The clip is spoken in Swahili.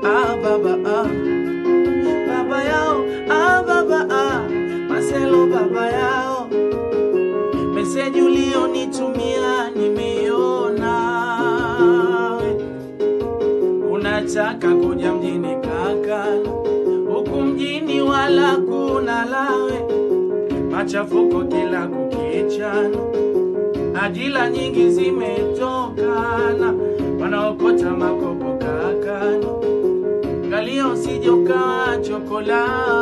ah baba ah baba yao ah baba ah Marcelo baba yao meseji ulionitumia nimeiona unataka kuja mjini kaka huku mjini wala kuna lawe machafuko kila kukichana ajila nyingi zimetokana wanaokota makopo kakani Angalia usije ukawa chokola